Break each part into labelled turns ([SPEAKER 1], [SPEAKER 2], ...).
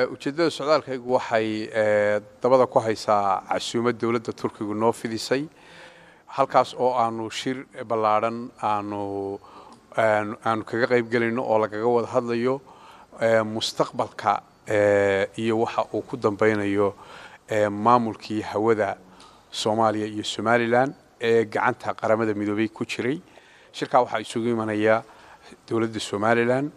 [SPEAKER 1] ujeeddada socdaalkaygu waxay dabada ku haysaa casuumad dowladda turkigu noo fidisay halkaas oo aanu shir ballaadhan aanu aanu kaga qayb gelayno oo lagaga wada hadlayo mustaqbalka iyo waxa uu ku dambeynayo maamulkii hawada soomaaliya iyo somalilan ee gacanta qaramada midoobey ku jiray shirkaa waxaa isugu imanaya dowladda somalilan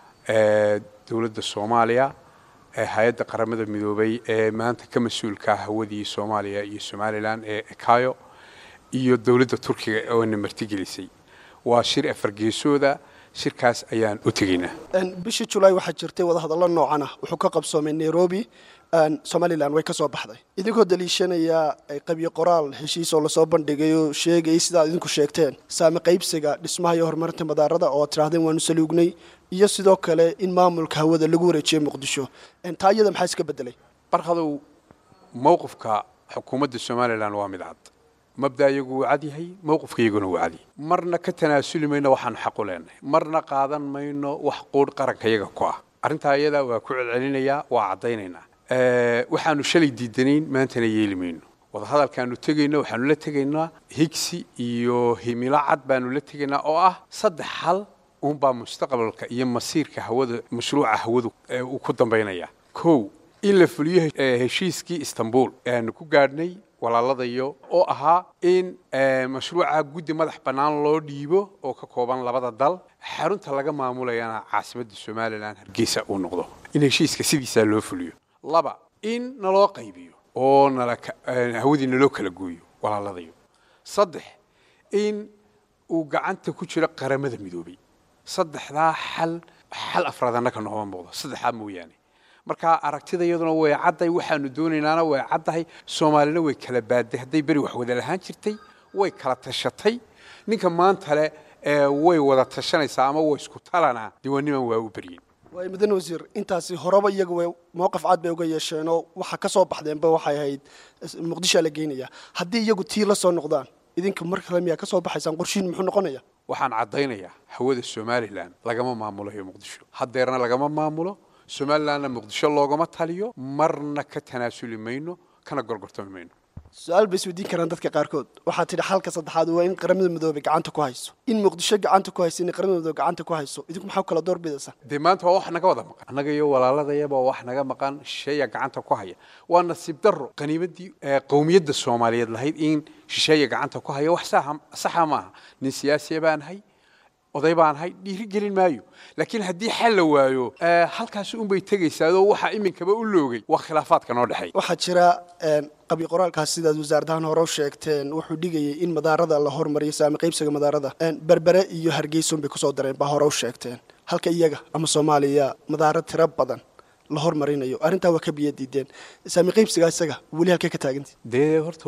[SPEAKER 1] dowladda soomaaliya hay-adda qaramada midoobey ee maanta ka mas-uulka hawadii soomaaliya iyo somalilan ee ekayo iyo dowladda turkiga oona martigelisay waa shir afargeesooda shirkaas ayaan u tegaynaa
[SPEAKER 2] bishii julaay waxaa jirtay wadahadallo noocan ah wuxuu ka qabsoomay nairobi somalilan way ka soo baxday idinkoo daliishanaya qabyo qoraal heshiis oo lasoo bandhigay oo sheegayay sidaad idinku sheegteen saame qaybsiga dhismaha iyo horumarinta madaarada oo ad tidhahdeen waanu saluugnay iyo sidoo kale in maamulka hawada lagu wareejiyey muqdisho taa iyada maxaa iska bedelay
[SPEAKER 1] barkadow mowqifka xukuumadda somalilan waa mid cad mabda iyagu wuu cad yahay mowqifka iyaguna wuu cad yahay marna ka tanaasuli mayno waxaanu xaq u leenahay marna qaadan mayno wax quudh qaranka iyaga ku ah arrintaa iyada waa ku celcelinayaa waa caddaynaynaa waxaanu shalay diidanayn maantana yeeli mayno wadahadalkaanu tegayno waxaanu la tegaynaa higsi iyo himilo cad baanu la tegaynaa oo ah saddex hal uunbaa mustaqbalka iyo masiirka hawada mashruuca hawadu uu ku dambaynaya kow in la fuliyo heshiiskii istanbul aanu ku gaadhnay walaaladayo oo ahaa in mashruuca guddi madax bannaan loo dhiibo oo ka kooban labada dal xarunta laga maamulayana caasimadda somalilan hargeysa uu noqdo in heshiiska sidiisaa loo fuliyo laba in naloo qaybiyo oo hawadii naloo kala gooyo walaaladayo saddex in uu gacanta ku jiro qaramada midoobay saddexdaa xal xal afraad annaka nooma muuqdo saddexdaa mooyaane marka aragtida iyaduna way cadday waxaanu doonaynaana way caddahay soomaalina way kala baadday hadday beri wax wada lahaan jirtay way kala tashatay ninka maanta le way wada tashanaysaa ama way isku talanaa diiwaanniman waa u beryin
[SPEAKER 2] waay mudane wasiir intaasi horeba iyaga way mowqif cad bay uga yeesheenoo waxa ka soo baxdeenba waxay ahayd muqdishoa la geynaya haddii iyagu tii la soo noqdaan idinka mar kale miyaa ka soo baxaysaan qorshihin muxuu noqonaya
[SPEAKER 1] waxaan caddaynayaa hawada somalilan lagama maamulayo muqdisho haddeerna lagama maamulo somalilanna muqdisho loogama taliyo marna ka tanaasuli mayno kana gorgortami mayno
[SPEAKER 2] su-aal bay isweydiin karaan dadka qaarkood waxaa tidhi xalka saddexaad waa in qaramada midoobey gacanta ku hayso in muqdisho gacanta ku hayso in qaramada midoobe gacanta ku hayso idinku maxaa kala door bidaysaa
[SPEAKER 1] dee maanta waa wax naga wada maqan annaga iyo walaaladayaba waa wax naga maqan shisheeya gacanta ku haya waa nasiib darro qaniimadii qowmiyadda soomaaliyeed lahayd in shisheeya gacanta ku haya wax saxa maaha nin siyaasiya baan ahay oday baan ahay dhiiri gelin maayo laakiin haddii xal la waayo halkaasi unbay tegaysaadoo waxaa iminkaba u loogay waa khilaafaadka noo dhexeey
[SPEAKER 2] waxaa jira qabyo qoraalkaas sidaad wasaaradahan hore u sheegteen wuxuu dhigayay in madaarada la hormariyo saami qaybsiga madaarada berbere iyo hargeysun bay kusoo dareen baa hore u sheegteen halka iyaga ama soomaaliya madaaro tiro badan la hormarinayo arrintaa waa ka biyo diideen saami qaybsigaa isaga weli halkay ka taagantay
[SPEAKER 1] dee horta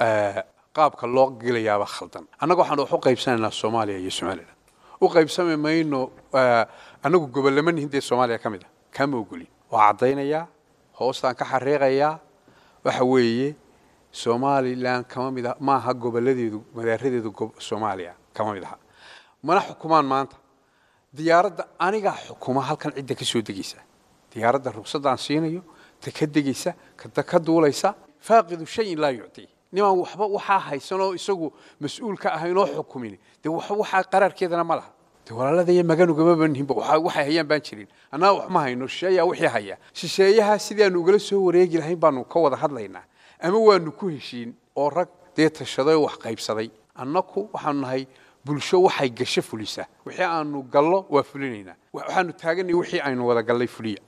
[SPEAKER 1] qaabka loo gelayaaba khaldan annaga waxaanu wax u qaybsanaynaa soomaaliya iyo somalilan u qaybsami mayno annagu gobollama nihin dee soomaaliya ka mid ah kama ogolin waa caddaynayaa hoostaan ka xariiqayaa waxa weeye somalilan kama mid ah maaha gobolladeedu madaaradeedu soomaaliya kama mid aha mana xukumaan maanta diyaaradda anigaa xukuma halkan cidda ka soo degaysa diyaaradda ruqsaddaan siinayo ta ka degaysa ta ka duulaysa faaqidu shayin laa yuctii nimaan waxba waxaa haysanoo isagu mas-uul ka ahaynoo xukumin dee waxaa qaraarkeedana ma laha de walaaladaiyo maganugama banhinba waxay hayaan baan jirin annaga wax ma hayno shisheeyaa wixii haya shisheeyaha sidaanu ugala soo wareegi lahayn baanu ka wada hadlaynaa ama waanu ku heshiin oo rag dee tashaday oo wax qaybsaday annaku waxaanu nahay bulsho waxay gasho fulisa wixii aanu gallo waa fulinaynaa waxaanu taaganay wixii aynu wada gallay fuliya